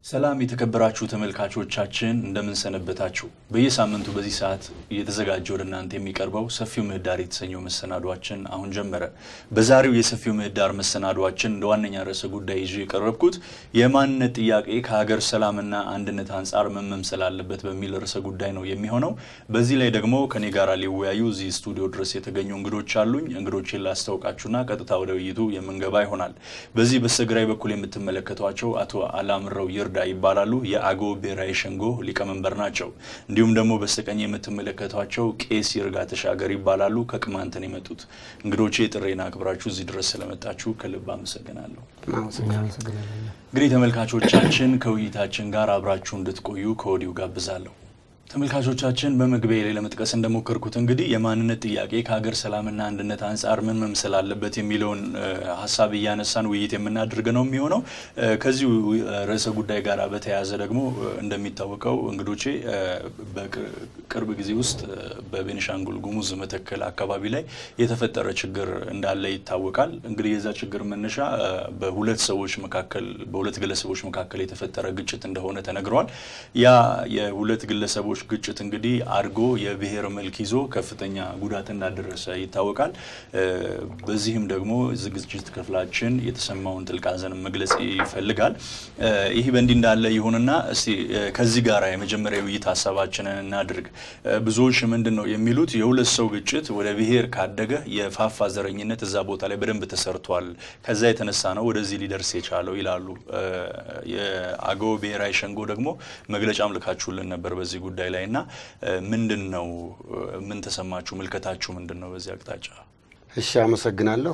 ሰላም የተከበራችሁ ተመልካቾቻችን እንደምን ሰነበታችሁ። በየሳምንቱ በዚህ ሰዓት እየተዘጋጀ ወደ እናንተ የሚቀርበው ሰፊው ምህዳር የተሰኘው መሰናዷችን አሁን ጀመረ። በዛሬው የሰፊው ምህዳር መሰናዷችን እንደ ዋነኛ ርዕሰ ጉዳይ ይዤ የቀረብኩት የማንነት ጥያቄ ከሀገር ሰላምና አንድነት አንጻር ምን መምሰል አለበት በሚል ርዕሰ ጉዳይ ነው የሚሆነው። በዚህ ላይ ደግሞ ከኔ ጋር ሊወያዩ እዚህ ስቱዲዮ ድረስ የተገኙ እንግዶች አሉኝ። እንግዶችን ላስታውቃችሁና ቀጥታ ወደ ውይይቱ የምንገባ ይሆናል። በዚህ በስተግራይ በኩል የምትመለከቷቸው አቶ አላምረው ይርዳ ይባላሉ። የአገው ብሔራዊ ሸንጎ ሊቀመንበር ናቸው። እንዲሁም ደግሞ በስተቀኝ የምትመለከቷቸው ቄስ ይርጋ ተሻገር ይባላሉ። ከቅማንትን የመጡት እንግዶቼ ጥሬን አክብራችሁ እዚህ ድረስ ስለመጣችሁ ከልብ አመሰግናለሁ። እንግዲህ ተመልካቾቻችን ከውይይታችን ጋር አብራችሁ እንድትቆዩ ከወዲሁ ጋብዛለሁ። ተመልካቾቻችን በመግቢያ ላይ ለመጥቀስ እንደሞከርኩት እንግዲህ የማንነት ጥያቄ ከሀገር ሰላምና አንድነት አንጻር ምን መምሰል አለበት የሚለውን ሀሳብ እያነሳን ውይይት የምናደርግ ነው የሚሆነው። ከዚሁ ርዕሰ ጉዳይ ጋር በተያያዘ ደግሞ እንደሚታወቀው እንግዶቼ በቅርብ ጊዜ ውስጥ በቤኒሻንጉል ጉሙዝ መተከል አካባቢ ላይ የተፈጠረ ችግር እንዳለ ይታወቃል። እንግዲህ የዛ ችግር መነሻ በሁለት ሰዎች መካከል በሁለት ግለሰቦች መካከል የተፈጠረ ግጭት እንደሆነ ተነግሯል። ያ የሁለት ግለሰቦች ግጭት እንግዲህ አድጎ የብሔር መልክ ይዞ ከፍተኛ ጉዳት እንዳደረሰ ይታወቃል። በዚህም ደግሞ ዝግጅት ክፍላችን የተሰማውን ጥልቅ ሐዘን መግለጽ ይፈልጋል። ይህ በእንዲህ እንዳለ ይሁንና እስቲ ከዚህ ጋር የመጀመሪያ ውይይት ሀሳባችንን እናድርግ። ብዙዎች ምንድን ነው የሚሉት የሁለት ሰው ግጭት ወደ ብሔር ካደገ የፋፋ ዘረኝነት እዛ ቦታ ላይ በደንብ ተሰርቷል፣ ከዛ የተነሳ ነው ወደዚህ ሊደርስ የቻለው ይላሉ። የአገው ብሔራዊ ሸንጎ ደግሞ መግለጫም ልካችሁልን ነበር በዚህ ጉዳይ ላይ እና ምንድን ነው ምን ተሰማችሁ? ምልከታችሁ ምንድን ነው በዚህ አቅጣጫ? እሺ፣ አመሰግናለሁ።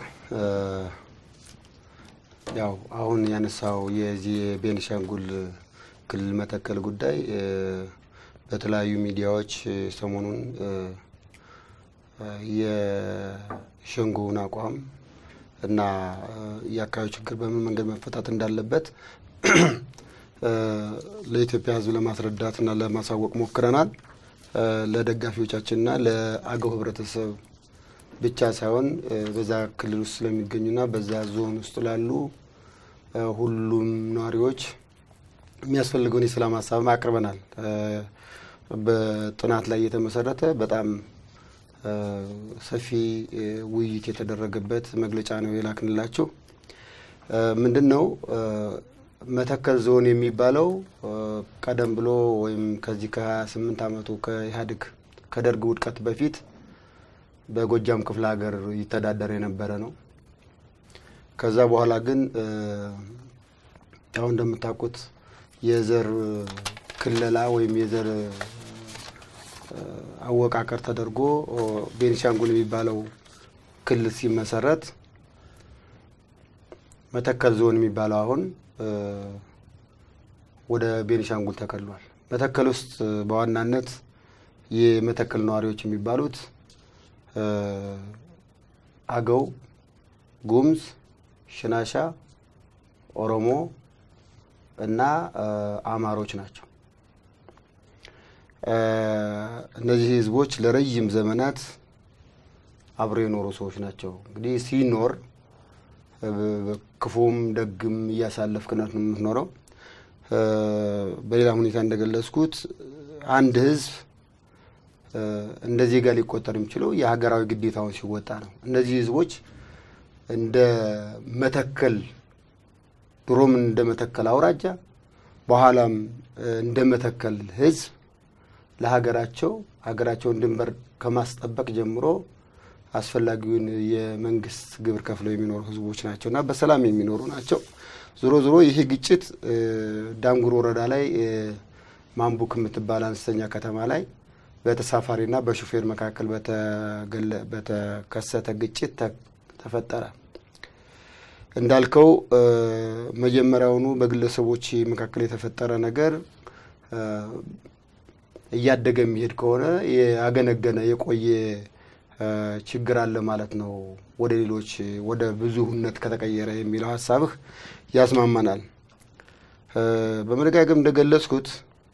ያው አሁን ያነሳው የዚህ የቤኒሻንጉል ክልል መተከል ጉዳይ በተለያዩ ሚዲያዎች ሰሞኑን የሸንጎውን አቋም እና የአካባቢ ችግር በምን መንገድ መፈታት እንዳለበት ለኢትዮጵያ ሕዝብ ለማስረዳትና ለማሳወቅ ሞክረናል። ለደጋፊዎቻችንና ለአገው ሕብረተሰብ ብቻ ሳይሆን በዛ ክልል ውስጥ ስለሚገኙና በዛ ዞን ውስጥ ላሉ ሁሉም ነዋሪዎች የሚያስፈልገውን የሰላም ሀሳብ አቅርበናል። በጥናት ላይ የተመሰረተ በጣም ሰፊ ውይይት የተደረገበት መግለጫ ነው የላክንላችሁ። ምንድን ነው መተከል ዞን የሚባለው ቀደም ብሎ ወይም ከዚህ ከ28 ዓመቱ ከኢህአዴግ ከደርግ ውድቀት በፊት በጎጃም ክፍለ ሀገር ይተዳደር የነበረ ነው። ከዛ በኋላ ግን ያው እንደምታውቁት የዘር ክለላ ወይም የዘር አወቃቀር ተደርጎ ቤኒሻንጉል የሚባለው ክልል ሲመሰረት መተከል ዞን የሚባለው አሁን ወደ ቤኒሻንጉል ተከልሏል። መተከል ውስጥ በዋናነት የመተከል ነዋሪዎች የሚባሉት አገው፣ ጉሙዝ፣ ሽናሻ፣ ኦሮሞ እና አማሮች ናቸው። እነዚህ ህዝቦች ለረዥም ዘመናት አብረው የኖሩ ሰዎች ናቸው። እንግዲህ ሲኖር ክፉም ደግም እያሳለፍክ ነው የምትኖረው። በሌላ ሁኔታ እንደገለጽኩት አንድ ህዝብ እንደ ዜጋ ሊቆጠር የሚችለው የሀገራዊ ግዴታውን ሲወጣ ነው። እነዚህ ህዝቦች እንደ መተከል ድሮም እንደ መተከል አውራጃ በኋላም እንደ መተከል ህዝብ ለሀገራቸው ሀገራቸውን ድንበር ከማስጠበቅ ጀምሮ አስፈላጊውን የመንግስት ግብር ከፍለው የሚኖሩ ህዝቦች ናቸው እና በሰላም የሚኖሩ ናቸው። ዞሮ ዞሮ ይህ ግጭት ዳንጉር ወረዳ ላይ ማንቡክ የምትባል አነስተኛ ከተማ ላይ በተሳፋሪና በሹፌር መካከል በተከሰተ ግጭት ተፈጠረ። እንዳልከው መጀመሪያውኑ በግለሰቦች መካከል የተፈጠረ ነገር እያደገ የሚሄድ ከሆነ ያገነገነ የቆየ ችግር አለ ማለት ነው። ወደ ሌሎች ወደ ብዙህነት ከተቀየረ የሚለው ሀሳብህ ያስማማናል። በመደጋገም እንደገለጽኩት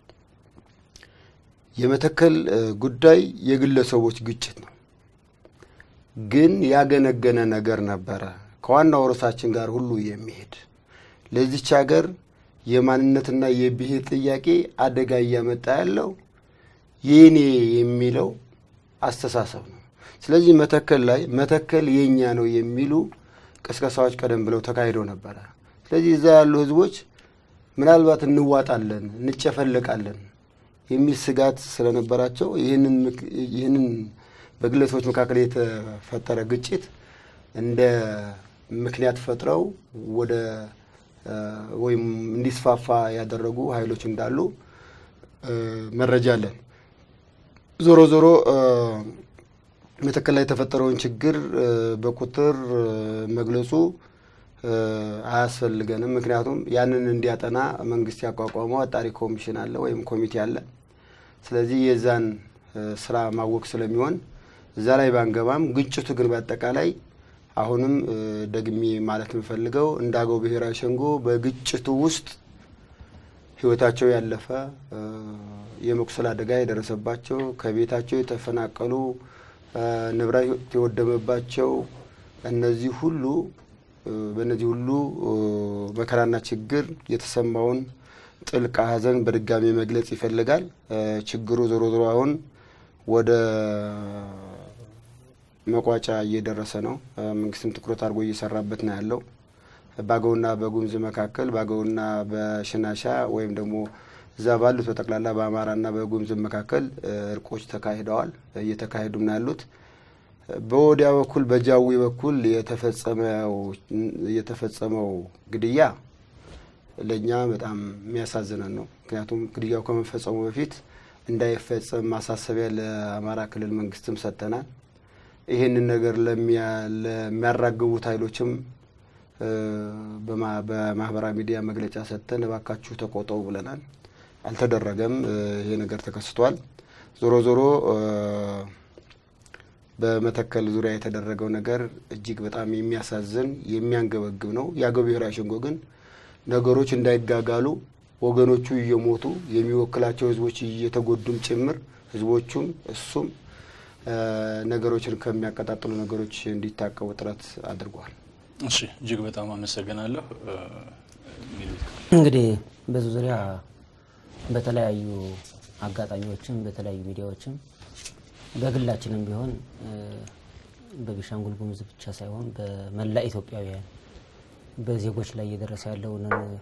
የመተከል ጉዳይ የግለሰቦች ግጭት ነው፣ ግን ያገነገነ ነገር ነበረ ከዋናው ርዕሳችን ጋር ሁሉ የሚሄድ ለዚች ሀገር የማንነትና የብሔር ጥያቄ አደጋ እያመጣ ያለው የኔ የሚለው አስተሳሰብ ነው። ስለዚህ መተከል ላይ መተከል የኛ ነው የሚሉ ቅስቀሳዎች ቀደም ብለው ተካሂደው ነበረ። ስለዚህ እዛ ያሉ ህዝቦች ምናልባት እንዋጣለን፣ እንጨፈለቃለን የሚል ስጋት ስለነበራቸው ይህንን በግለሰቦች መካከል የተፈጠረ ግጭት እንደ ምክንያት ፈጥረው ወደ ወይም እንዲስፋፋ ያደረጉ ኃይሎች እንዳሉ መረጃ አለን። ዞሮ ዞሮ መተከል ላይ የተፈጠረውን ችግር በቁጥር መግለጹ አያስፈልገንም። ምክንያቱም ያንን እንዲያጠና መንግስት ያቋቋመው አጣሪ ኮሚሽን አለ ወይም ኮሚቴ አለ። ስለዚህ የዛን ስራ ማወቅ ስለሚሆን እዛ ላይ ባንገባም፣ ግጭቱ ግን በአጠቃላይ አሁንም ደግሜ ማለት የምፈልገው እንደ አገው ብሔራዊ ሸንጎ በግጭቱ ውስጥ ህይወታቸው ያለፈ የመቁሰል አደጋ የደረሰባቸው ከቤታቸው የተፈናቀሉ ንብረት የወደመባቸው እነዚህ ሁሉ በእነዚህ ሁሉ መከራና ችግር የተሰማውን ጥልቅ ሐዘን በድጋሚ መግለጽ ይፈልጋል። ችግሩ ዞሮ ዞሮ አሁን ወደ መቋጫ እየደረሰ ነው። መንግስትም ትኩረት አድርጎ እየሰራበት ነው ያለው። በአገውና በጉሙዝ መካከል በአገውና በሽናሻ ወይም ደግሞ እዛ ባሉት በጠቅላላ በአማራና በጉሙዝ መካከል እርቆች ተካሂደዋል፣ እየተካሄዱም ነው ያሉት። በወዲያ በኩል በጃዊ በኩል የተፈጸመው ግድያ ለእኛ በጣም የሚያሳዝነን ነው። ምክንያቱም ግድያው ከመፈጸሙ በፊት እንዳይፈጸም ማሳሰቢያ ለአማራ ክልል መንግስትም ሰጥተናል። ይህንን ነገር ለሚያራግቡት ኃይሎችም በማህበራዊ ሚዲያ መግለጫ ሰጥተን እባካችሁ ተቆጠቡ ብለናል። አልተደረገም። ይሄ ነገር ተከስቷል። ዞሮ ዞሮ በመተከል ዙሪያ የተደረገው ነገር እጅግ በጣም የሚያሳዝን የሚያንገበግብ ነው። የአገው ብሔራዊ ሸንጎ ግን ነገሮች እንዳይጋጋሉ ወገኖቹ እየሞቱ የሚወክላቸው ህዝቦች እየተጎዱም ጭምር ህዝቦቹም እሱም ነገሮችን ከሚያቀጣጥሉ ነገሮች እንዲታቀቡ ጥረት አድርጓል። እሺ፣ እጅግ በጣም አመሰግናለሁ። እንግዲህ በዚህ ዙሪያ በተለያዩ አጋጣሚዎችም በተለያዩ ሚዲያዎችም በግላችንም ቢሆን በቤኒሻንጉል ጉሙዝ ብቻ ሳይሆን በመላ ኢትዮጵያውያን በዜጎች ላይ እየደረሰ ያለውን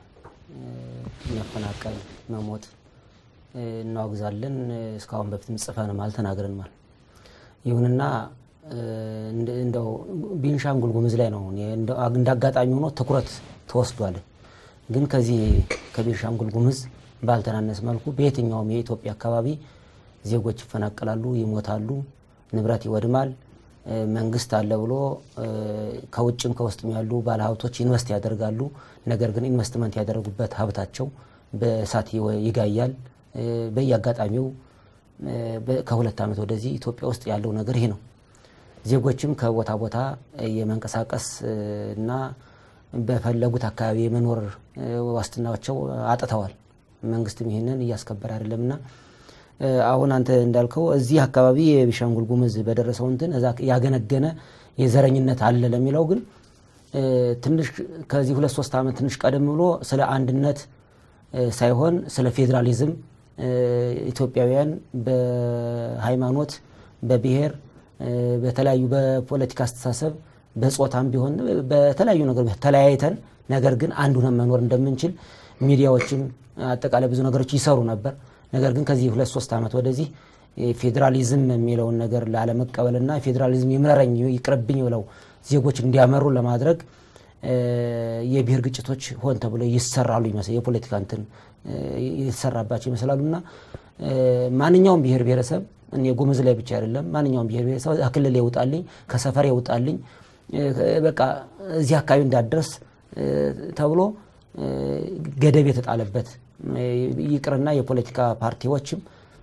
መፈናቀል፣ መሞት እናወግዛለን። እስካሁን በፊትም ጽፈንማል ተናግረንማል። ይሁንና እንደው ቤኒሻንጉል ጉሙዝ ላይ ነው እንደ አጋጣሚ ሆኖ ትኩረት ተወስዷል። ግን ከዚህ ከቤኒሻንጉል ጉሙዝ ባልተናነስ መልኩ በየትኛውም የኢትዮጵያ አካባቢ ዜጎች ይፈናቀላሉ፣ ይሞታሉ፣ ንብረት ይወድማል። መንግስት አለ ብሎ ከውጭም ከውስጥም ያሉ ባለሀብቶች ኢንቨስት ያደርጋሉ። ነገር ግን ኢንቨስትመንት ያደረጉበት ሀብታቸው በእሳት ይጋያል። በየአጋጣሚው ከሁለት ዓመት ወደዚህ ኢትዮጵያ ውስጥ ያለው ነገር ይሄ ነው። ዜጎችም ከቦታ ቦታ የመንቀሳቀስ እና በፈለጉት አካባቢ የመኖር ዋስትናቸው አጥተዋል። መንግስትም ይህንን እያስከበረ አይደለምና አሁን አንተ እንዳልከው እዚህ አካባቢ የቤኒሻንጉል ጉሙዝ በደረሰው እንትን እዛ ያገነገነ የዘረኝነት አለ ለሚለው ግን ትንሽ ከዚህ ሁለት ሶስት ዓመት ትንሽ ቀደም ብሎ ስለ አንድነት ሳይሆን ስለ ፌዴራሊዝም ኢትዮጵያውያን በሃይማኖት፣ በብሔር፣ በተለያዩ በፖለቲካ አስተሳሰብ፣ በጾታም ቢሆን በተለያዩ ነገር ተለያይተን ነገር ግን አንድ ሆነን መኖር እንደምንችል ሚዲያዎችም አጠቃላይ ብዙ ነገሮች ይሰሩ ነበር። ነገር ግን ከዚህ ሁለት ሶስት ዓመት ወደዚህ ፌዴራሊዝም የሚለውን ነገር ላለመቀበልና ፌዴራሊዝም ይምረረኝ ይቅርብኝ ብለው ዜጎች እንዲያመሩ ለማድረግ የብሔር ግጭቶች ሆን ተብሎ ይሰራሉ ይመስል የፖለቲካ እንትን የተሰራባቸው ይመስላሉ እና ማንኛውም ብሔር ብሔረሰብ እኔ ጉሙዝ ላይ ብቻ አይደለም ማንኛውም ብሔር ብሔረሰብ ክልል ይውጣልኝ ከሰፈር ይውጣልኝ በቃ እዚህ አካባቢ እንዳደርስ ተብሎ ገደብ የተጣለበት ይቅርና የፖለቲካ ፓርቲዎችም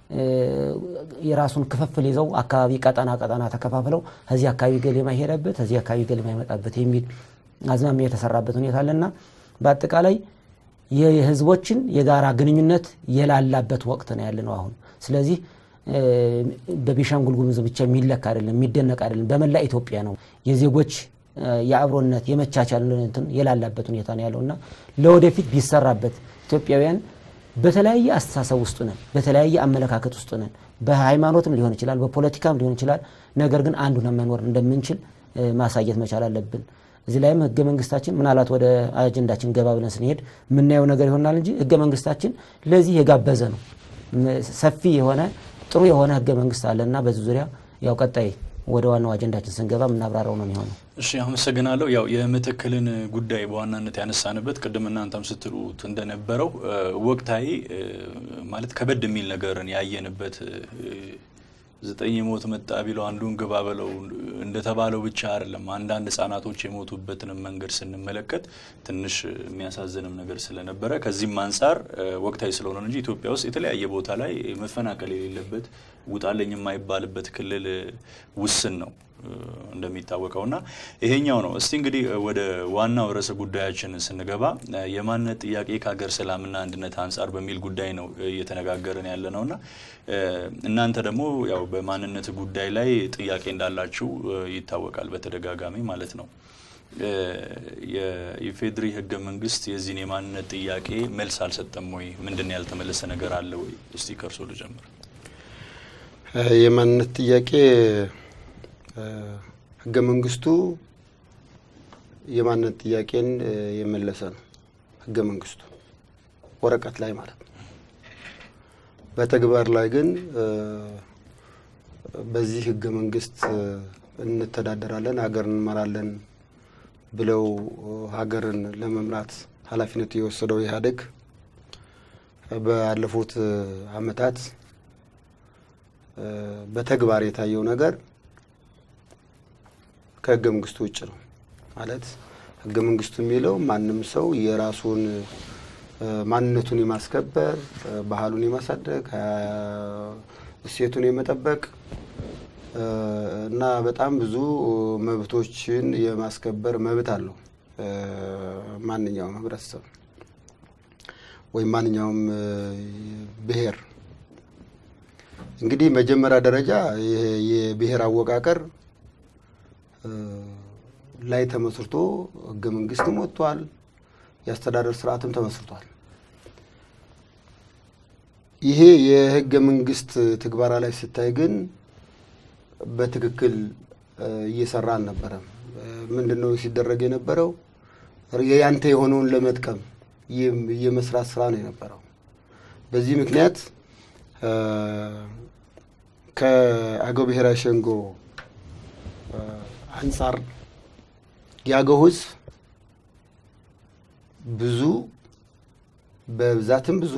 የራሱን ክፍፍል ይዘው አካባቢ ቀጠና ቀጠና ተከፋፍለው እዚህ አካባቢ ገሌማ ይሄዳበት እዚህ አካባቢ ገሌማ ይመጣበት የሚል አዝማሚያ የተሰራበት ሁኔታ አለና በአጠቃላይ የህዝቦችን የጋራ ግንኙነት የላላበት ወቅት ነው ያለ ነው አሁን። ስለዚህ በቤኒሻንጉል ጉሙዝ ብቻ የሚለካ አይደለም፣ የሚደነቅ አይደለም። በመላ ኢትዮጵያ ነው የዜጎች የአብሮነት የመቻቻል እንትን የላላበት ሁኔታ ነው ያለው እና ለወደፊት ቢሰራበት ኢትዮጵያውያን በተለያየ አስተሳሰብ ውስጥ ነን፣ በተለያየ አመለካከት ውስጥ ነን። በሃይማኖትም ሊሆን ይችላል፣ በፖለቲካም ሊሆን ይችላል። ነገር ግን አንዱ መኖር እንደምንችል ማሳየት መቻል አለብን። እዚህ ላይም ህገ መንግስታችን ምናልባት ወደ አጀንዳችን ገባ ብለን ስንሄድ የምናየው ነገር ይሆናል እንጂ ህገ መንግስታችን ለዚህ የጋበዘ ነው። ሰፊ የሆነ ጥሩ የሆነ ህገ መንግስት አለ እና በዚህ ዙሪያ ያው ቀጣይ ወደ ዋናው አጀንዳችን ስንገባ የምናብራራው ነው የሚሆነው። እሺ አመሰግናለሁ። ያው የመተከልን ጉዳይ በዋናነት ያነሳንበት ቅድም እናንተም ስትሉት እንደነበረው ወቅታዊ ማለት ከበድ የሚል ነገርን ያየንበት ዘጠኝ የሞት መጣ ቢለው አንዱን ግባ በለው እንደተባለው ብቻ አይደለም። አንዳንድ ህጻናቶች የሞቱበትንም መንገድ ስንመለከት ትንሽ የሚያሳዝንም ነገር ስለነበረ ከዚህም አንጻር ወቅታዊ ስለሆነ እንጂ ኢትዮጵያ ውስጥ የተለያየ ቦታ ላይ መፈናቀል የሌለበት ውጣለኝ የማይባልበት ክልል ውስን ነው እንደሚታወቀው እና ይሄኛው ነው። እስቲ እንግዲህ ወደ ዋናው ርዕሰ ጉዳያችን ስንገባ የማንነት ጥያቄ ከሀገር ሰላምና አንድነት አንጻር በሚል ጉዳይ ነው እየተነጋገርን ያለ ነው እና እናንተ ደግሞ ያው በማንነት ጉዳይ ላይ ጥያቄ እንዳላችሁ ይታወቃል በተደጋጋሚ ማለት ነው። የኢፌድሪ ህገ መንግስት የዚህን የማንነት ጥያቄ መልስ አልሰጠም ወይ? ምንድን ነው ያልተመለሰ ነገር አለ ወይ? እስቲ ከእርሶ ልጀምር። የማንነት ጥያቄ ህገ መንግስቱ የማንነት ጥያቄን የመለሰ ነው። ህገ መንግስቱ ወረቀት ላይ ማለት ነው። በተግባር ላይ ግን በዚህ ህገ መንግስት እንተዳደራለን፣ ሀገር እንመራለን ብለው ሀገርን ለመምራት ኃላፊነት የወሰደው ኢህአዴግ ባለፉት አመታት በተግባር የታየው ነገር ከህገ መንግስቱ ውጭ ነው። ማለት ህገ መንግስቱ የሚለው ማንም ሰው የራሱን ማንነቱን የማስከበር ባህሉን የማሳደግ እሴቱን የመጠበቅ እና በጣም ብዙ መብቶችን የማስከበር መብት አለው ማንኛውም ህብረተሰብ ወይም ማንኛውም ብሔር። እንግዲህ መጀመሪያ ደረጃ የብሔር አወቃቀር ላይ ተመስርቶ ህገ መንግስትም ወጥቷል። የአስተዳደር ስርዓትም ተመስርቷል። ይሄ የህገ መንግስት ትግበራ ላይ ስታይ ግን በትክክል እየሰራ አልነበረም። ምንድን ነው ሲደረግ የነበረው? ያንተ የሆነውን ለመጥቀም የመስራት ስራ ነው የነበረው። በዚህ ምክንያት ከአገው ብሔራዊ ሸንጎ አንጻር የአገው ህዝብ ብዙ በብዛትም ብዙ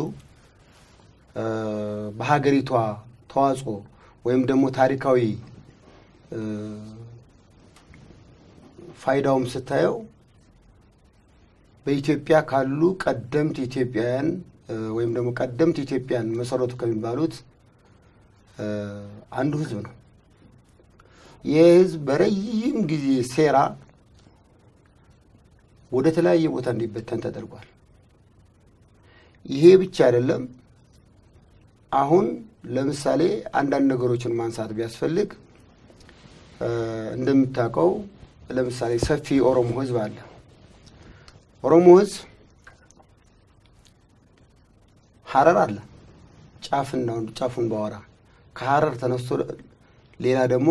በሀገሪቷ ተዋጽኦ ወይም ደግሞ ታሪካዊ ፋይዳውም ስታየው በኢትዮጵያ ካሉ ቀደምት ኢትዮጵያውያን ወይም ደግሞ ቀደምት ኢትዮጵያን መሰረቱ ከሚባሉት አንዱ ህዝብ ነው። ይህ ህዝብ በረጅም ጊዜ ሴራ ወደ ተለያየ ቦታ እንዲበተን ተደርጓል። ይሄ ብቻ አይደለም። አሁን ለምሳሌ አንዳንድ ነገሮችን ማንሳት ቢያስፈልግ እንደምታውቀው ለምሳሌ ሰፊ ኦሮሞ ህዝብ አለ። ኦሮሞ ህዝብ ሀረር አለ። ጫፍና ጫፉን ባወራ ከሀረር ተነስቶ ሌላ ደግሞ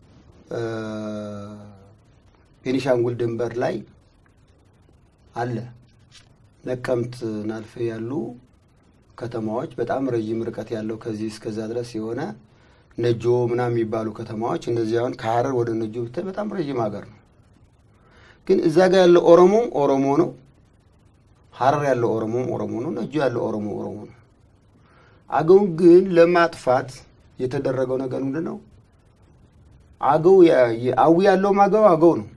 ቤኒሻንጉል ድንበር ላይ አለ። ነቀምት ናልፌ ያሉ ከተማዎች በጣም ረዥም ርቀት ያለው ከዚህ እስከዛ ድረስ የሆነ ነጆ ምናምን የሚባሉ ከተማዎች እነዚህ አሁን ከሀረር ወደ ነጆ ብታይ በጣም ረዥም ሀገር ነው። ግን እዛ ጋር ያለው ኦሮሞም ኦሮሞ ነው። ሀረር ያለው ኦሮሞም ኦሮሞ ነው። ነጆ ያለው ኦሮሞ ኦሮሞ ነው። አገውን ግን ለማጥፋት የተደረገው ነገር ምንድን ነው? አገው አዊ ያለውም አገው አገው ነው።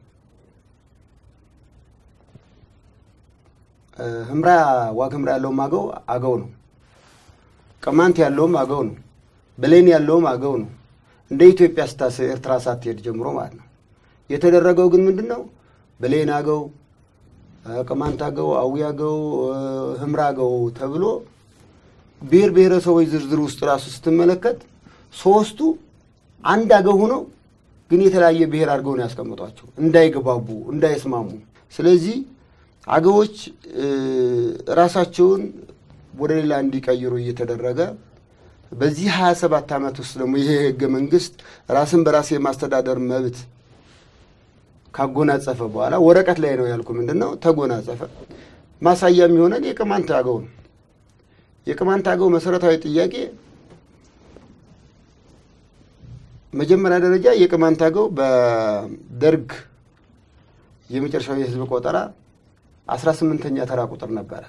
ህምራ ዋግ ህምራ ያለውም አገው አገው ነው። ቅማንት ያለውም አገው ነው። በሌን ያለውም አገው ነው። እንደ ኢትዮጵያ ስታስ ኤርትራ ሳትሄድ ጀምሮ ማለት ነው። የተደረገው ግን ምንድን ነው? በሌን አገው፣ ቅማንት አገው፣ አዊ አገው፣ ህምራ አገው ተብሎ ብሔር ብሔረሰቦች ዝርዝር ውስጥ ራሱ ስትመለከት ሶስቱ አንድ አገው ሆነው ግን የተለያየ ብሔር አድርገው ነው ያስቀምጧቸው፣ እንዳይግባቡ፣ እንዳይስማሙ። ስለዚህ አገቦች ራሳቸውን ወደ ሌላ እንዲቀይሩ እየተደረገ በዚህ 27 ዓመት ውስጥ ደግሞ ይሄ ህገ መንግስት ራስን በራስ የማስተዳደር መብት ካጎናጸፈ በኋላ ወረቀት ላይ ነው ያልኩ ምንድን ነው ተጎናጸፈ። ማሳያ የሚሆነን የቅማንት አገው ነው። የቅማንት አገው መሰረታዊ ጥያቄ መጀመሪያ ደረጃ የቅማንት አገው በደርግ የመጨረሻው የህዝብ ቆጠራ አስራ ስምንተኛ ተራ ቁጥር ነበረ።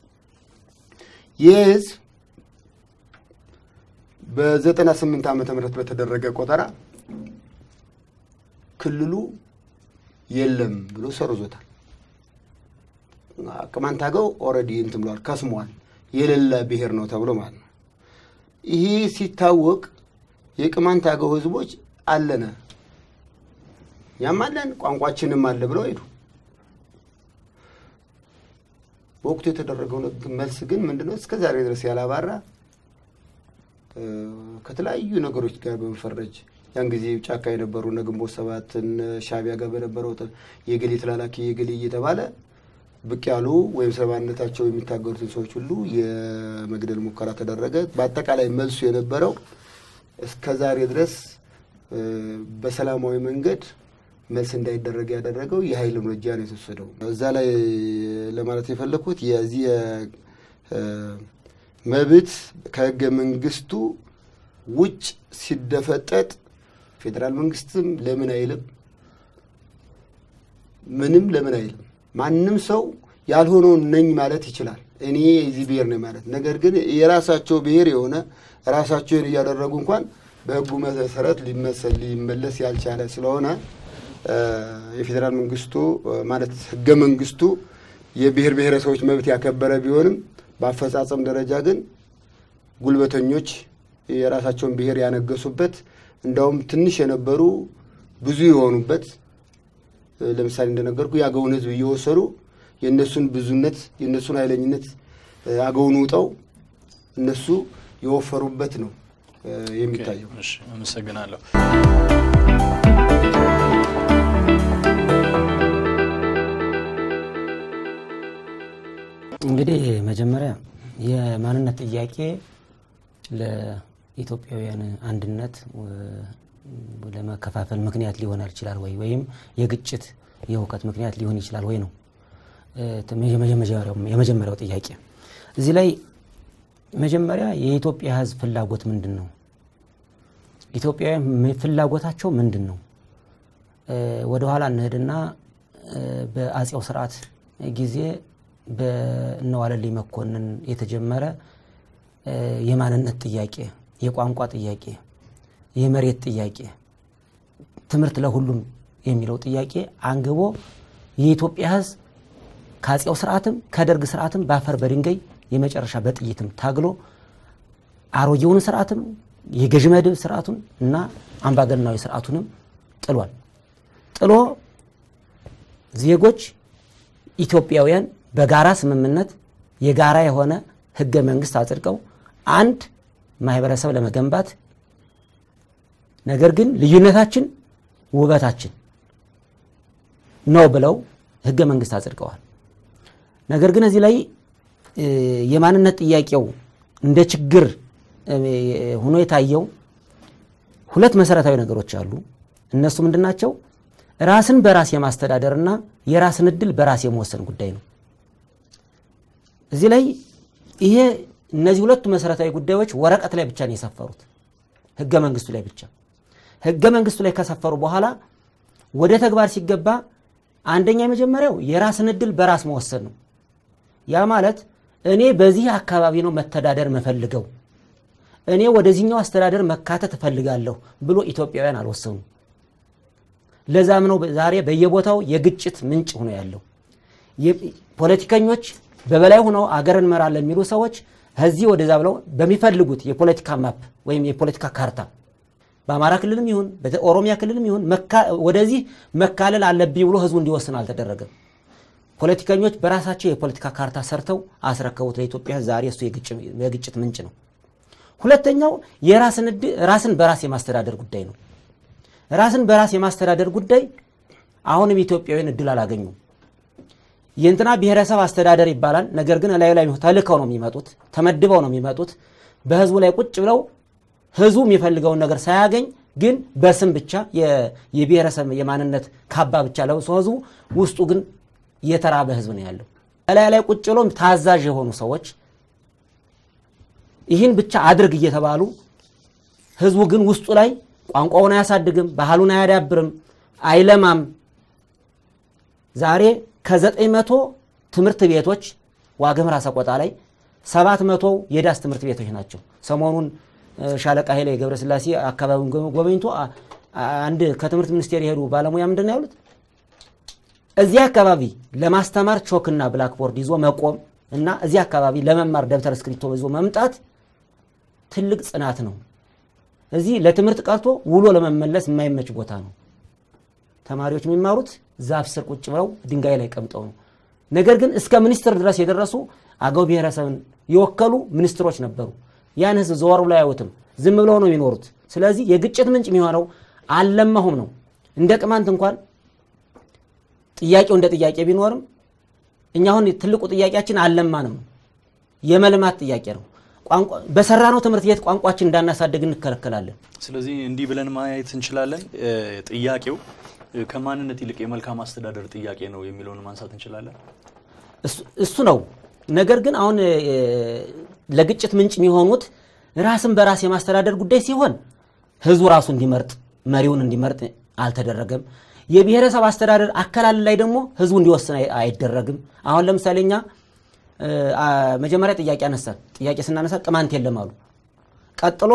ይህ ህዝብ በዘጠና ስምንት ዓመተ ምህረት በተደረገ ቆጠራ ክልሉ የለም ብሎ ሰርዞታል። ቅማንት አገው ኦልሬዲ እንትን ብሏል፣ ከስሟል፣ የሌለ ብሔር ነው ተብሎ ማለት ነው። ይህ ሲታወቅ የቅማንት አገው ህዝቦች አለነ እኛም አለን ቋንቋችንም አለ ብለው ሄዱ። በወቅቱ የተደረገው መልስ ግን ምንድነው? እስከ ዛሬ ድረስ ያላባራ ከተለያዩ ነገሮች ጋር በመፈረጅ ያን ጊዜ ጫካ የነበሩ እነ ግንቦት ሰባትን ሻዕቢያ ጋር በነበረው የገሌ ተላላኪ የገሌ እየተባለ ብቅ ያሉ ወይም ስለማንነታቸው የሚታገሩትን ሰዎች ሁሉ የመግደል ሙከራ ተደረገ። በአጠቃላይ መልሱ የነበረው እስከ ዛሬ ድረስ በሰላማዊ መንገድ መልስ እንዳይደረግ ያደረገው የኃይል እርምጃ ነው የተወሰደው። እዛ ላይ ለማለት የፈለግኩት የዚህ መብት ከህገ መንግስቱ ውጭ ሲደፈጠጥ ፌዴራል መንግስትም ለምን አይልም፣ ምንም ለምን አይልም። ማንም ሰው ያልሆነውን ነኝ ማለት ይችላል። እኔ የዚህ ብሔር ነኝ ማለት ነገር ግን የራሳቸው ብሔር የሆነ ራሳቸውን እያደረጉ እንኳን በህጉ መሰረት ሊመሰል ሊመለስ ያልቻለ ስለሆነ የፌዴራል መንግስቱ ማለት ህገ መንግስቱ የብሔር ብሔረሰቦች መብት ያከበረ ቢሆንም በአፈጻጸም ደረጃ ግን ጉልበተኞች የራሳቸውን ብሔር ያነገሱበት እንዳውም ትንሽ የነበሩ ብዙ የሆኑበት ለምሳሌ እንደነገርኩ የአገውን ህዝብ እየወሰዱ የእነሱን ብዙነት የእነሱን ኃይለኝነት አገውን ውጠው እነሱ የወፈሩበት ነው የሚታየው። አመሰግናለሁ። እንግዲህ መጀመሪያ የማንነት ጥያቄ ለኢትዮጵያውያን አንድነት ለመከፋፈል ምክንያት ሊሆን ይችላል ወይ ወይም የግጭት የእውቀት ምክንያት ሊሆን ይችላል ወይ ነው የመጀመሪያው ጥያቄ። እዚህ ላይ መጀመሪያ የኢትዮጵያ ህዝብ ፍላጎት ምንድን ነው? ኢትዮጵያውያን ፍላጎታቸው ምንድን ነው? ወደኋላ እንሄድና በአጼው ስርዓት ጊዜ በእነዋለልኝ መኮንን የተጀመረ የማንነት ጥያቄ፣ የቋንቋ ጥያቄ፣ የመሬት ጥያቄ፣ ትምህርት ለሁሉም የሚለው ጥያቄ አንግቦ የኢትዮጵያ ህዝብ ከአጼው ስርዓትም ከደርግ ስርዓትም በአፈር በድንጋይ የመጨረሻ በጥይትም ታግሎ አሮጌውን ስርዓትም የገዥ መደብ ስርዓቱን እና አምባገነናዊ ስርዓቱንም ጥሏል። ጥሎ ዜጎች ኢትዮጵያውያን በጋራ ስምምነት የጋራ የሆነ ህገ መንግስት አጽድቀው አንድ ማህበረሰብ ለመገንባት ነገር ግን ልዩነታችን ውበታችን ነው ብለው ህገ መንግስት አጽድቀዋል። ነገር ግን እዚህ ላይ የማንነት ጥያቄው እንደ ችግር ሆኖ የታየው ሁለት መሰረታዊ ነገሮች አሉ። እነሱ ምንድን ናቸው? ራስን በራስ የማስተዳደርና የራስን እድል በራስ የመወሰን ጉዳይ ነው። እዚህ ላይ ይሄ እነዚህ ሁለቱ መሰረታዊ ጉዳዮች ወረቀት ላይ ብቻ ነው የሰፈሩት፣ ህገ መንግስቱ ላይ ብቻ። ህገ መንግስቱ ላይ ከሰፈሩ በኋላ ወደ ተግባር ሲገባ አንደኛ የመጀመሪያው የራስን እድል በራስ መወሰን ነው። ያ ማለት እኔ በዚህ አካባቢ ነው መተዳደር መፈልገው፣ እኔ ወደዚህኛው አስተዳደር መካተት እፈልጋለሁ ብሎ ኢትዮጵያውያን አልወሰኑ። ለዛም ነው ዛሬ በየቦታው የግጭት ምንጭ ሆኖ ያለው። ፖለቲከኞች በበላይ ሆነው አገር እንመራለን የሚሉ ሰዎች ከዚህ ወደዛ ብለው በሚፈልጉት የፖለቲካ ማፕ ወይም የፖለቲካ ካርታ በአማራ ክልልም ይሁን በኦሮሚያ ክልልም ይሁን ወደዚህ መካለል አለብኝ ብሎ ህዝቡ እንዲወስን አልተደረገም። ፖለቲከኞች በራሳቸው የፖለቲካ ካርታ ሰርተው አስረከቡት ለኢትዮጵያ። ዛሬ እሱ የግጭት ምንጭ ነው። ሁለተኛው የራስን በራስ የማስተዳደር ጉዳይ ነው። ራስን በራስ የማስተዳደር ጉዳይ አሁንም ኢትዮጵያውያን እድል አላገኙም። የእንትና ብሔረሰብ አስተዳደር ይባላል። ነገር ግን እላዩ ላይ ተልከው ነው የሚመጡት፣ ተመድበው ነው የሚመጡት። በህዝቡ ላይ ቁጭ ብለው ህዝቡ የሚፈልገውን ነገር ሳያገኝ ግን በስም ብቻ የብሔረሰብ የማንነት ካባ ብቻ ለብሶ ህዝቡ ውስጡ ግን የተራበ ህዝብ ነው ያለው። እላዩ ላይ ቁጭ ብለው ታዛዥ የሆኑ ሰዎች ይህን ብቻ አድርግ እየተባሉ ህዝቡ ግን ውስጡ ላይ ቋንቋውን አያሳድግም፣ ባህሉን አያዳብርም፣ አይለማም። ዛሬ ከዘጠኝ መቶ ትምህርት ቤቶች ዋግምራ ሰቆጣ ላይ ሰባት መቶ የዳስ ትምህርት ቤቶች ናቸው። ሰሞኑን ሻለቃ ኃይሌ ገብረስላሴ አካባቢውን ጎበኝቶ አንድ ከትምህርት ሚኒስቴር የሄዱ ባለሙያ ምንድን ነው ያሉት? እዚህ አካባቢ ለማስተማር ቾክና ብላክቦርድ ይዞ መቆም እና እዚህ አካባቢ ለመማር ደብተር እስክሪብቶ ይዞ መምጣት ትልቅ ጽናት ነው። እዚህ ለትምህርት ቀርቶ ውሎ ለመመለስ የማይመች ቦታ ነው። ተማሪዎች የሚማሩት ዛፍ ስር ቁጭ ብለው ድንጋይ ላይ ቀምጠው ነው። ነገር ግን እስከ ሚኒስትር ድረስ የደረሱ አገው ብሔረሰብን የወከሉ ሚኒስትሮች ነበሩ። ያን ህዝብ ዘወር ብለው አያዩትም። ዝም ብለው ነው የሚኖሩት። ስለዚህ የግጭት ምንጭ የሚሆነው አልለማሁም ነው። እንደ ቅማንት እንኳን ጥያቄው እንደ ጥያቄ ቢኖርም እኛ አሁን ትልቁ ጥያቄያችን አልለማንም፣ የመልማት ጥያቄ ነው። በሰራነው ትምህርት ቤት ቋንቋችን እንዳናሳድግ እንከለከላለን። ስለዚህ እንዲህ ብለን ማየት እንችላለን። ጥያቄው ከማንነት ይልቅ የመልካም አስተዳደር ጥያቄ ነው የሚለውን ማንሳት እንችላለን። እሱ ነው። ነገር ግን አሁን ለግጭት ምንጭ የሚሆኑት ራስን በራስ የማስተዳደር ጉዳይ ሲሆን ህዝቡ ራሱ እንዲመርጥ መሪውን እንዲመርጥ አልተደረገም። የብሔረሰብ አስተዳደር አከላለል ላይ ደግሞ ህዝቡ እንዲወስን አይደረግም። አሁን ለምሳሌ እኛ መጀመሪያ ጥያቄ አነሳን። ጥያቄ ስናነሳ ቅማንት የለም አሉ። ቀጥሎ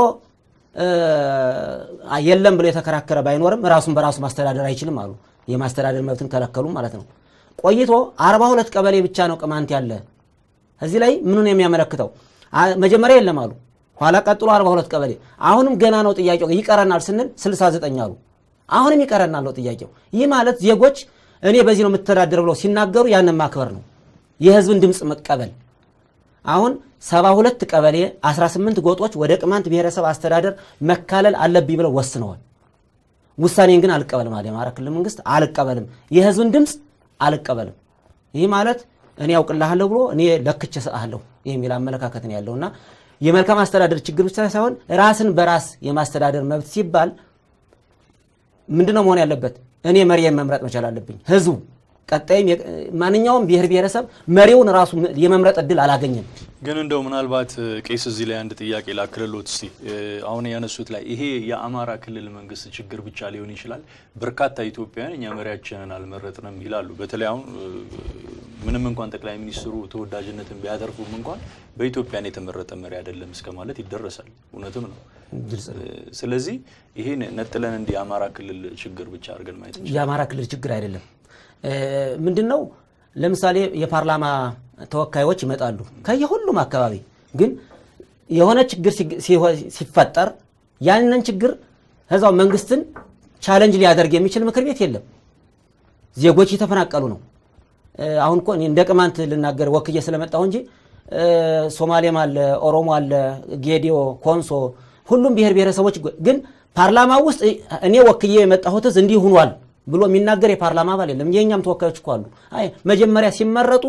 የለም ብሎ የተከራከረ ባይኖርም ራሱን በራሱ ማስተዳደር አይችልም አሉ። የማስተዳደር መብትን ከለከሉ ማለት ነው። ቆይቶ አርባ ሁለት ቀበሌ ብቻ ነው ቅማንት ያለ። እዚህ ላይ ምኑን የሚያመለክተው መጀመሪያ የለም አሉ። ኋላ ቀጥሎ 42 ቀበሌ አሁንም ገና ነው ጥያቄው ይቀረናል ስንል 69 አሉ። አሁንም ይቀረናል ነው ጥያቄው። ይህ ማለት ዜጎች እኔ በዚህ ነው የምተዳደር ብለው ሲናገሩ ያንን ማክበር ነው፣ የህዝብን ድምፅ መቀበል። አሁን 72 ቀበሌ 18 ጎጦች ወደ ቅማንት ብሔረሰብ አስተዳደር መካለል አለብኝ ብለው ወስነዋል። ውሳኔን ግን አልቀበልም አለ የአማራ ክልል መንግስት። አልቀበልም፣ የህዝብን ድምፅ አልቀበልም። ይህ ማለት እኔ ያውቅልሃለሁ ብሎ እኔ ለክቼ እሰጥሃለሁ የሚል አመለካከት ነው ያለውና የመልካም አስተዳደር ችግር ብቻ ሳይሆን ራስን በራስ የማስተዳደር መብት ሲባል ምንድነው መሆን ያለበት? እኔ መሪዬን መምረጥ መቻል አለብኝ። ህዝቡ ቀጣይም ማንኛውም ብሔር ብሔረሰብ መሪውን ራሱ የመምረጥ እድል አላገኘም። ግን እንደው ምናልባት ቄስ እዚህ ላይ አንድ ጥያቄ ላክልሎት እስቲ አሁን ያነሱት ላይ ይሄ የአማራ ክልል መንግስት ችግር ብቻ ሊሆን ይችላል። በርካታ ኢትዮጵያውያን እኛ መሪያችንን አልመረጥንም ይላሉ። በተለይ አሁን ምንም እንኳን ጠቅላይ ሚኒስትሩ ተወዳጅነትን ቢያተርፉም እንኳን በኢትዮጵያን የተመረጠ መሪ አይደለም እስከ ማለት ይደረሳል። እውነትም ነው። ስለዚህ ይሄን ነጥለን እንዲህ የአማራ ክልል ችግር ብቻ አድርገን ማየት የአማራ ክልል ችግር አይደለም። ምንድን ነው ለምሳሌ የፓርላማ ተወካዮች ይመጣሉ ከየሁሉም አካባቢ። ግን የሆነ ችግር ሲፈጠር ያንን ችግር እዛው መንግስትን ቻለንጅ ሊያደርግ የሚችል ምክር ቤት የለም። ዜጎች እየተፈናቀሉ ነው። አሁን እኮ እንደ ቅማንት ልናገር ወክዬ ስለመጣሁ እንጂ ሶማሌም አለ፣ ኦሮሞ አለ፣ ጌዲዮ፣ ኮንሶ ሁሉም ብሔር ብሔረሰቦች ግን ፓርላማ ውስጥ እኔ ወክዬ የመጣሁት እንዲህ ሁኗል ብሎ የሚናገር የፓርላማ አባል የለም። የእኛም ተወካዮች እኮ አሉ። አይ መጀመሪያ ሲመረጡ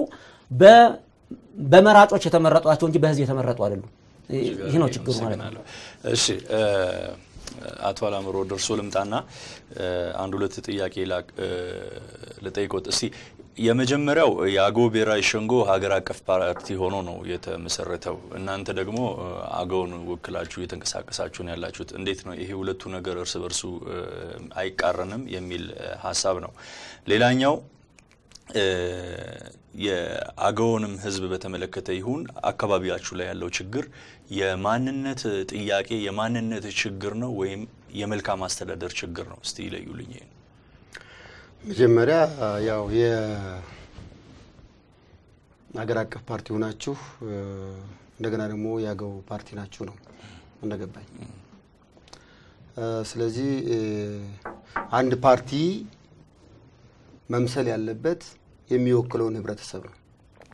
በመራጮች የተመረጧቸው እንጂ በህዝብ የተመረጡ አይደሉም። ይህ ነው ችግሩ ማለት ነው። እሺ አቶ አላምሮ ደርሶ ልምጣና አንድ ሁለት ጥያቄ ልጠይቆት እስቲ። የመጀመሪያው የአገው ብሔራዊ ሸንጎ ሀገር አቀፍ ፓርቲ ሆኖ ነው የተመሰረተው። እናንተ ደግሞ አገውን ወክላችሁ እየተንቀሳቀሳችሁ ነው ያላችሁት። እንዴት ነው ይሄ ሁለቱ ነገር እርስ በርሱ አይቃረንም የሚል ሀሳብ ነው። ሌላኛው የአገውንም ህዝብ በተመለከተ ይሁን አካባቢያችሁ ላይ ያለው ችግር የማንነት ጥያቄ የማንነት ችግር ነው ወይም የመልካም አስተዳደር ችግር ነው? እስቲ ይለዩልኝ። ይሄ መጀመሪያ ያው የሀገር አቀፍ ፓርቲ ሆናችሁ እንደገና ደግሞ የአገው ፓርቲ ናችሁ ነው እንደገባኝ። ስለዚህ አንድ ፓርቲ መምሰል ያለበት የሚወክለውን ህብረተሰብ ነው።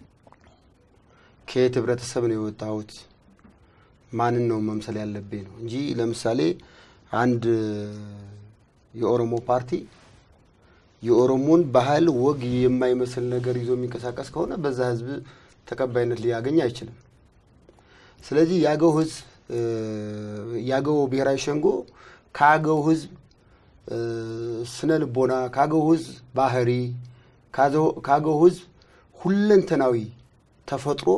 ከየት ህብረተሰብ ነው የወጣሁት፣ ማንን ነው መምሰል ያለብኝ ነው እንጂ ለምሳሌ አንድ የኦሮሞ ፓርቲ የኦሮሞን ባህል ወግ የማይመስል ነገር ይዞ የሚንቀሳቀስ ከሆነ በዛ ህዝብ ተቀባይነት ሊያገኝ አይችልም። ስለዚህ የአገው ህዝብ የአገው ብሔራዊ ሸንጎ ከአገው ህዝብ ስነ ልቦና፣ ከአገው ህዝብ ባህሪ፣ ከአገው ህዝብ ሁለንተናዊ ተፈጥሮ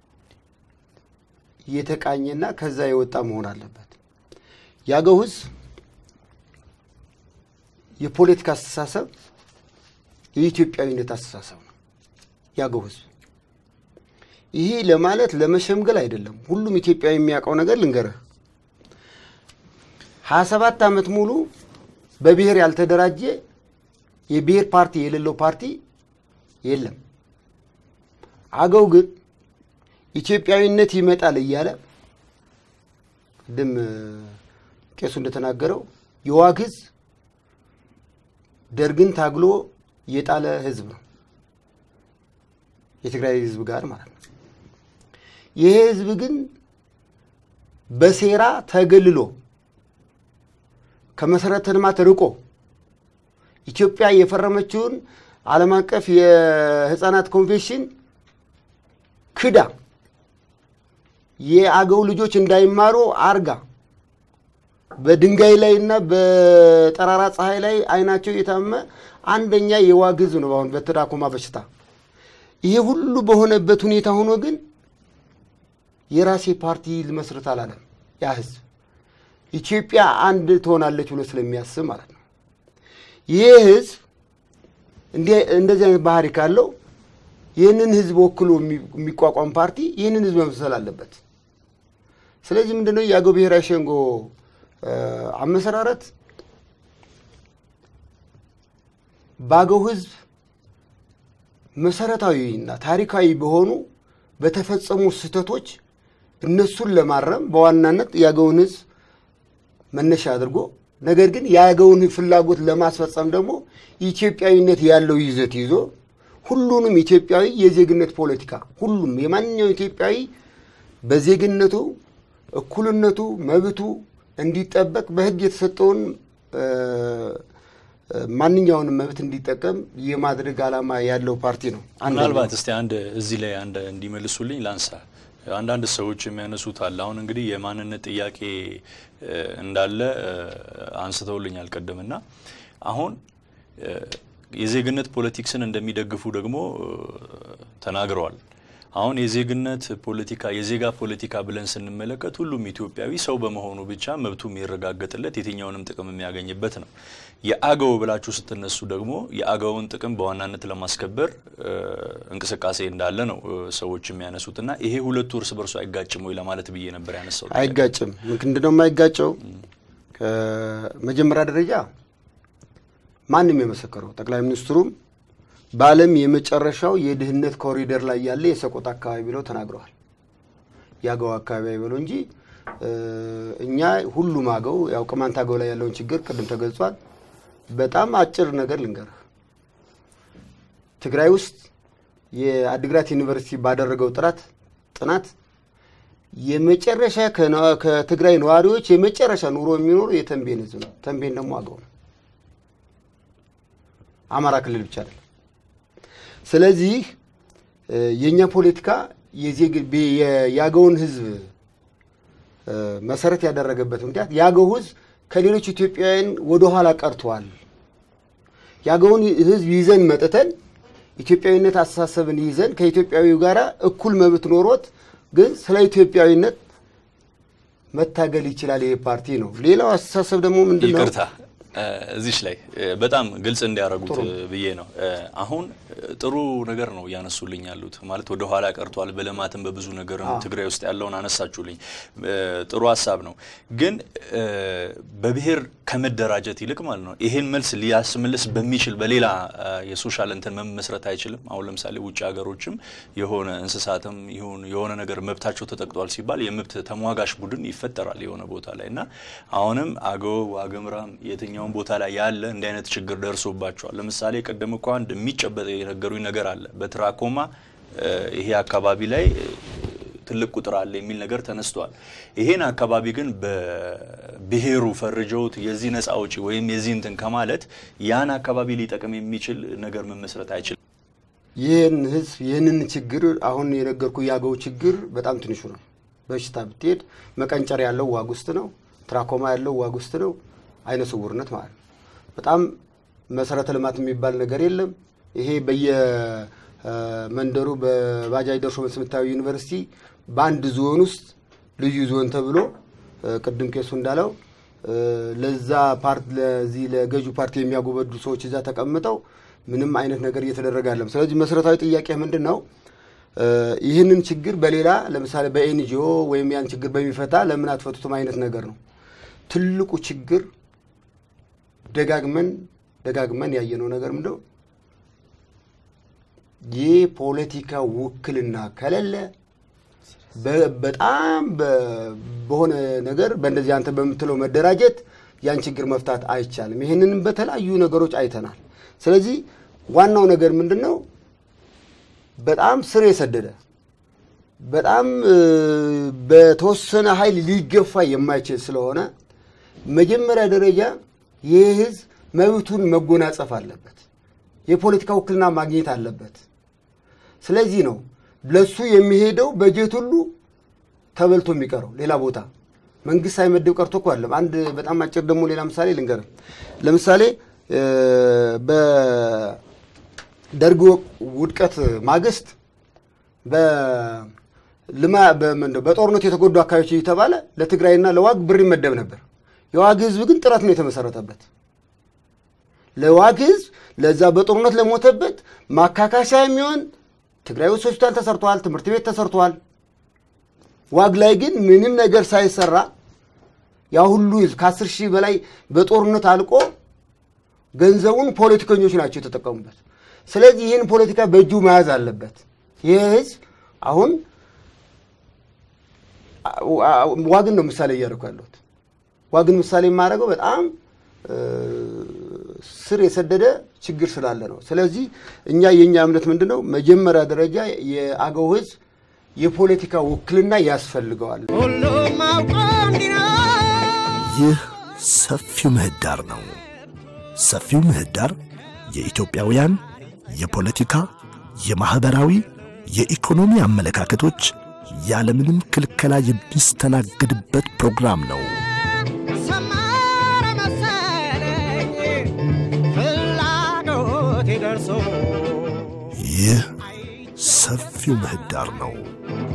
የተቃኘና ከዛ የወጣ መሆን አለበት። የአገው ህዝብ የፖለቲካ አስተሳሰብ የኢትዮጵያዊነት አስተሳሰብ ነው። የአገው ህዝብ ይሄ ለማለት ለመሸምገል አይደለም። ሁሉም ኢትዮጵያዊ የሚያውቀው ነገር ልንገርህ። ሀያ ሰባት ዓመት ሙሉ በብሔር ያልተደራጀ የብሔር ፓርቲ የሌለው ፓርቲ የለም። አገው ግን ኢትዮጵያዊነት ይመጣል እያለ ቅድም ቄሱ እንደተናገረው የዋግ ህዝብ ደርግን ታግሎ የጣለ ህዝብ ነው። የትግራይ ህዝብ ጋር ማለት ነው። ይሄ ህዝብ ግን በሴራ ተገልሎ ከመሰረተ ልማት ርቆ ኢትዮጵያ የፈረመችውን ዓለም አቀፍ የህፃናት ኮንቬንሽን ክዳ የአገው ልጆች እንዳይማሩ አርጋ በድንጋይ ላይ እና በጠራራ ፀሐይ ላይ አይናቸው የታመ አንደኛ የዋግ ህዝብ ነው። አሁን በተዳኮማ በሽታ ይሄ ሁሉ በሆነበት ሁኔታ ሆኖ ግን የራሴ ፓርቲ ልመስርት አላለም። ያ ህዝብ ኢትዮጵያ አንድ ትሆናለች ብሎ ስለሚያስብ ማለት ነው። ይህ ህዝብ እንደዚህ አይነት ባህሪ ካለው ይህንን ህዝብ ወክሎ የሚቋቋም ፓርቲ ይህንን ህዝብ መምሰል አለበት። ስለዚህ ምንድነው የአገው ብሔራዊ ሸንጎ አመሰራረት በአገው ህዝብ መሰረታዊና ታሪካዊ በሆኑ በተፈጸሙ ስህተቶች እነሱን ለማረም በዋናነት የአገውን ህዝብ መነሻ አድርጎ ነገር ግን የአገውን ፍላጎት ለማስፈጸም ደግሞ ኢትዮጵያዊነት ያለው ይዘት ይዞ ሁሉንም ኢትዮጵያዊ የዜግነት ፖለቲካ ሁሉም የማንኛው ኢትዮጵያዊ በዜግነቱ እኩልነቱ፣ መብቱ እንዲጠበቅ በህግ የተሰጠውን ማንኛውንም መብት እንዲጠቀም የማድረግ ዓላማ ያለው ፓርቲ ነው። ምናልባት እስቲ አንድ እዚህ ላይ አንድ እንዲመልሱልኝ ላንሳ። አንዳንድ ሰዎች የሚያነሱት አለ። አሁን እንግዲህ የማንነት ጥያቄ እንዳለ አንስተውልኛል ቅድምና አሁን የዜግነት ፖለቲክስን እንደሚደግፉ ደግሞ ተናግረዋል። አሁን የዜግነት ፖለቲካ የዜጋ ፖለቲካ ብለን ስንመለከት ሁሉም ኢትዮጵያዊ ሰው በመሆኑ ብቻ መብቱ የሚረጋገጥለት የትኛውንም ጥቅም የሚያገኝበት ነው። የአገው ብላችሁ ስትነሱ ደግሞ የአገውን ጥቅም በዋናነት ለማስከበር እንቅስቃሴ እንዳለ ነው ሰዎች የሚያነሱት እና ይሄ ሁለቱ እርስ በርሱ አይጋጭም ወይ ለማለት ብዬ ነበር ያነሳው። አይጋጭም። ምንድን ነው የማይጋጨው? ከመጀመሪያ ደረጃ ማንም የመሰከረው ጠቅላይ ሚኒስትሩም በዓለም የመጨረሻው የድህነት ኮሪደር ላይ ያለ የሰቆጣ አካባቢ ብለው ተናግረዋል። የአገው አካባቢ አይበለው እንጂ እኛ ሁሉም አገው ያው ቅማንት አገው ላይ ያለውን ችግር ቅድም ተገልጿል። በጣም አጭር ነገር ልንገርህ። ትግራይ ውስጥ የአዲግራት ዩኒቨርሲቲ ባደረገው ጥራት ጥናት የመጨረሻ ከትግራይ ነዋሪዎች የመጨረሻ ኑሮ የሚኖሩ የተንቤን ህዝብ ነው። ተንቤን ደግሞ አገው ነው። አማራ ክልል ብቻ አይደለም። ስለዚህ የእኛ ፖለቲካ የአገውን ህዝብ መሰረት ያደረገበት ምክንያት የአገው ህዝብ ከሌሎች ኢትዮጵያውያን ወደኋላ ቀርተዋል። የአገውን ህዝብ ይዘን መጥተን ኢትዮጵያዊነት አስተሳሰብን ይዘን ከኢትዮጵያዊው ጋር እኩል መብት ኖሮት ግን ስለ ኢትዮጵያዊነት መታገል ይችላል። ይሄ ፓርቲ ነው። ሌላው አስተሳሰብ ደግሞ ምንድን ነው? ይቅርታ እዚች ላይ በጣም ግልጽ እንዲያደርጉት ብዬ ነው። አሁን ጥሩ ነገር ነው እያነሱልኝ ያሉት ማለት ወደ ኋላ ቀርቷል። በልማትም በብዙ ነገርም ትግራይ ውስጥ ያለውን አነሳችሁልኝ። ጥሩ ሀሳብ ነው። ግን በብሔር ከመደራጀት ይልቅ ማለት ነው ይሄን መልስ ሊያስመልስ በሚችል በሌላ የሶሻል እንትን መመስረት አይችልም። አሁን ለምሳሌ ውጭ ሀገሮችም የሆነ እንስሳትም ይሁን የሆነ ነገር መብታቸው ተጠቅጧል ሲባል የመብት ተሟጋሽ ቡድን ይፈጠራል የሆነ ቦታ ላይ እና አሁንም አገው ዋግምራም የትኛውን ቦታ ላይ ያለ እንዲህ አይነት ችግር ደርሶባቸዋል። ለምሳሌ ቅድም እኮ አንድ የሚጨበጥ የነገሩኝ ነገር አለ። በትራኮማ ይሄ አካባቢ ላይ ትልቅ ቁጥር አለ የሚል ነገር ተነስቷል። ይሄን አካባቢ ግን በብሔሩ ፈርጀውት የዚህ ነፃ አውጪ ወይም የዚህ እንትን ከማለት ያን አካባቢ ሊጠቅም የሚችል ነገር መመስረት አይችልም። ይህን ህዝብ ይህንን ችግር አሁን የነገርኩ የአገው ችግር በጣም ትንሹ ነው። በሽታ ብትሄድ መቀንጨር ያለው ዋግ ውስጥ ነው። ትራኮማ ያለው ዋግ ውስጥ ነው። አይነ ስውርነት ማለት ነው። በጣም መሰረተ ልማት የሚባል ነገር የለም። ይሄ በየመንደሩ በባጃጅ ደርሶ መልስ የምታየው ዩኒቨርሲቲ በአንድ ዞን ውስጥ ልዩ ዞን ተብሎ ቅድም ቄሱ እንዳለው ለዛ ፓርት ለዚህ ለገዢ ፓርቲ የሚያጎበዱ ሰዎች እዛ ተቀምጠው ምንም አይነት ነገር እየተደረገ አለም። ስለዚህ መሰረታዊ ጥያቄ ምንድን ነው? ይህንን ችግር በሌላ ለምሳሌ በኤንጂኦ ወይም ያን ችግር በሚፈታ ለምን አትፈቱትም አይነት ነገር ነው። ትልቁ ችግር ደጋግመን ደጋግመን ያየነው ነገር ምንድነው? የፖለቲካ ውክልና ከሌለ በጣም በሆነ ነገር በእንደዚህ አንተ በምትለው መደራጀት ያን ችግር መፍታት አይቻልም። ይህንንም በተለያዩ ነገሮች አይተናል። ስለዚህ ዋናው ነገር ምንድን ነው? በጣም ስር የሰደደ በጣም በተወሰነ ኃይል ሊገፋ የማይችል ስለሆነ መጀመሪያ ደረጃ ይህ ህዝብ መብቱን መጎናጸፍ አለበት። የፖለቲካ ውክልና ማግኘት አለበት። ስለዚህ ነው ለሱ የሚሄደው በጀት ሁሉ ተበልቶ የሚቀረው ሌላ ቦታ መንግስት ሳይመድብ ቀርቶ እኮ አለም። አንድ በጣም አጭር ደግሞ ሌላ ምሳሌ ልንገር። ለምሳሌ በደርግ ውድቀት ማግስት በልማ በጦርነቱ የተጎዱ አካባቢዎች እየተባለ ለትግራይና ለዋግ ብር ይመደብ ነበር። የዋግ ህዝብ ግን ጥረት ነው የተመሰረተበት። ለዋግ ህዝብ ለዛ በጦርነት ለሞተበት ማካካሻ የሚሆን ትግራይ ውስጥ ሆስፒታል ተሰርተዋል፣ ትምህርት ቤት ተሰርተዋል። ዋግ ላይ ግን ምንም ነገር ሳይሰራ ያ ሁሉ ህዝብ ከአስር ሺህ በላይ በጦርነት አልቆ ገንዘቡን ፖለቲከኞች ናቸው የተጠቀሙበት። ስለዚህ ይህን ፖለቲካ በእጁ መያዝ አለበት። ይህ ህዝብ አሁን ዋግን ነው ምሳሌ እያደረኩ ያለሁት። ዋግን ምሳሌ የማደርገው በጣም ስር የሰደደ ችግር ስላለ ነው። ስለዚህ እኛ የእኛ እምነት ምንድን ነው? መጀመሪያ ደረጃ የአገው ህዝብ የፖለቲካ ውክልና ያስፈልገዋል። ይህ ሰፊው ምህዳር ነው። ሰፊው ምህዳር የኢትዮጵያውያን የፖለቲካ፣ የማኅበራዊ፣ የኢኮኖሚ አመለካከቶች ያለምንም ክልከላ የሚስተናግድበት ፕሮግራም ነው። ሰመረ መሰለኝ ፍላጎቴ ደርሶ ይህ ሰፊው ምህዳር ነው።